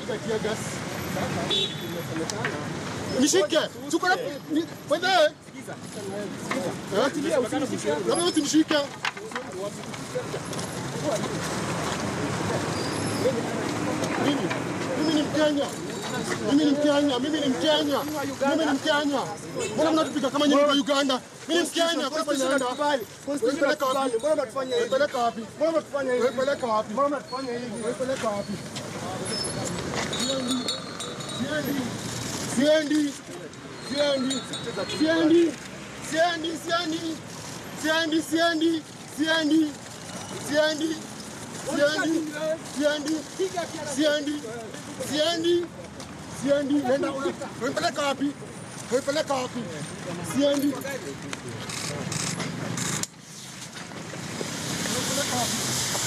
Nishike. Tuko na ni- wewe. Eh? Na wewe usinishike. Mimi mimi ni Mkenya. Mimi ni Mkenya, mimi ni Mkenya. Mimi ni Mkenya. Mbona mnatupiga kama nyinyi wa Uganda? Mimi ni Mkenya, kwa sababu naenda. Unapeleka wapi? Mbona mnatufanya hivi? Unapeleka wapi? Mbona mnatufanya hivi? Unapeleka wapi? Mbona mnatufanya hivi? Unapeleka wapi? Siendi. Siendi. Siendi. Siendi. Siendi. Siendi. Siendi. Siendi. Siendi. Siendi. Siendi. Siendi. Siendi. Siendi. Siendi. Nenda unapeleka wapi? Unapeleka wapi? Siendi. Unapeleka wapi?